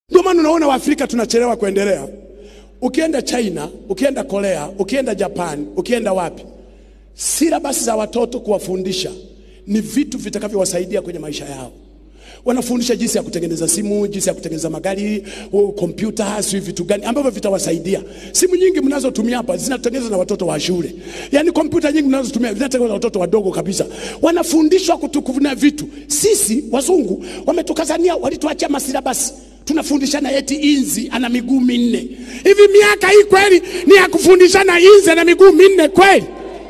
Ndio maana unaona Waafrika tunachelewa kuendelea. Ukienda China, ukienda Korea, ukienda Japan, ukienda wapi, silabasi za watoto kuwafundisha ni vitu vitakavyowasaidia kwenye maisha yao. Wanafundisha jinsi ya kutengeneza simu, jinsi ya kutengeneza magari, uh, kompyuta, si vitu gani ambavyo vitawasaidia. Simu nyingi mnazotumia hapa zinatengenezwa na watoto wa shule, yaani kompyuta nyingi mnazotumia zinatengenezwa na watoto wadogo kabisa. Wanafundishwa kutukuvuna vitu. Sisi wazungu wametukazania, walituachia masilabasi tunafundishana eti inzi ana miguu minne. Hivi miaka hii kweli ni ya kufundishana inzi ana miguu minne kweli?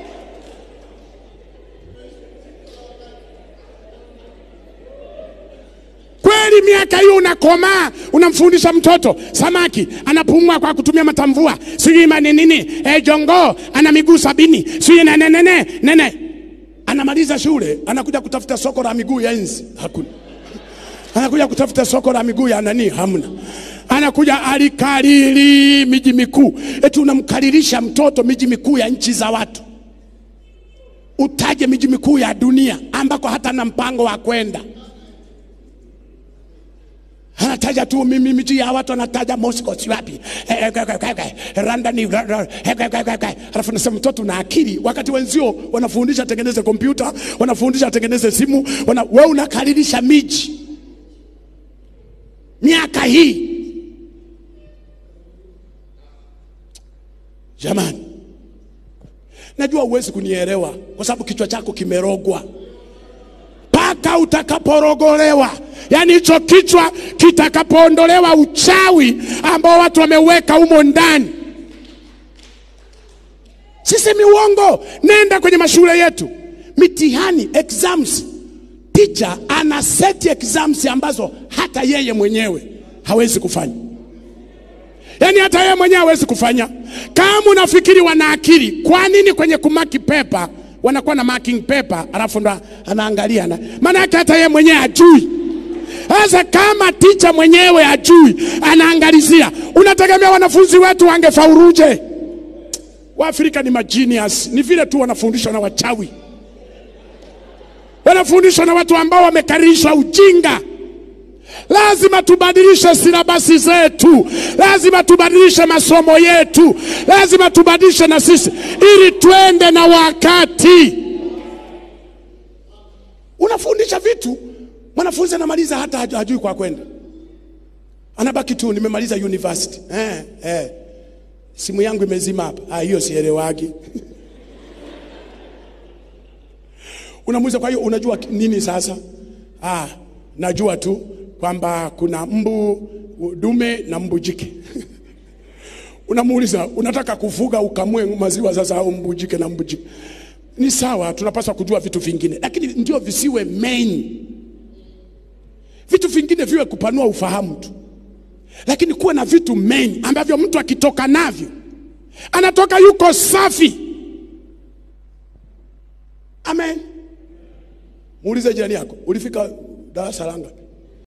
kweli miaka hiyo unakomaa, unamfundisha mtoto samaki anapumua kwa kutumia matamvua, sijui mani nini, eh, jongo ana miguu sabini, sijui nene nene nene. Anamaliza shule, anakuja kutafuta soko la miguu ya nzi, hakuna. Anakuja kutafuta soko la miguu ya nani, hamna. Anakuja alikariri miji mikuu, eti unamkaririsha mtoto miji mikuu ya nchi za watu. Utaje miji mikuu ya dunia ambako hata na mpango wa kwenda anataja tu mimi miji ya watu anataja Moscow si wapi Eh, eh, eh, eh, eh, London ni ra- ra- eh, eh, eh, eh. alafu nasema mtoto na akili wakati wenzio wanafundisha atengeneze kompyuta wanafundisha atengeneze simu wana, wewe unakaririsha miji miaka hii jamani najua huwezi kunielewa kwa sababu kichwa chako kimerogwa mpaka utakaporogolewa, yaani hicho kichwa kitakapoondolewa uchawi ambao watu wameweka humo ndani. Sisemi uongo, nenda kwenye mashule yetu, mitihani exams, teacher ana seti exams ambazo hata yeye mwenyewe hawezi kufanya yaani hata yeye mwenyewe hawezi kufanya. Kama unafikiri wana akili, kwa nini kwenye kumaki pepa wanakuwa na marking paper, alafu ndo anaangalia na maana yake hata yeye mwenyewe hajui. Sasa kama ticha mwenyewe hajui, anaangalizia, unategemea wanafunzi wetu wangefauruje? Waafrika ni magenius, ni vile tu wanafundishwa na wachawi, wanafundishwa na watu ambao wamekarishwa ujinga. Lazima tubadilishe silabasi zetu, lazima tubadilishe masomo yetu, lazima tubadilishe na sisi ili twende na wakati. Unafundisha vitu, mwanafunzi anamaliza hata haju- hajui kwa kwenda, anabaki tu nimemaliza university. Eh, eh. Simu yangu imezima hapa. Ah, hiyo sielewagi. Unamuuliza, kwa hiyo unajua nini sasa? Ah, najua tu kwamba kuna mbu dume na mbu jike. Unamuuliza, unataka kufuga ukamue maziwa sasa au mbu jike na mbu jike? Ni sawa, tunapaswa kujua vitu vingine, lakini ndio visiwe main. Vitu vingine viwe kupanua ufahamu tu, lakini kuwe na vitu main ambavyo mtu akitoka navyo anatoka yuko safi. Amen. Muulize jirani yako, ulifika darasa la ngapi?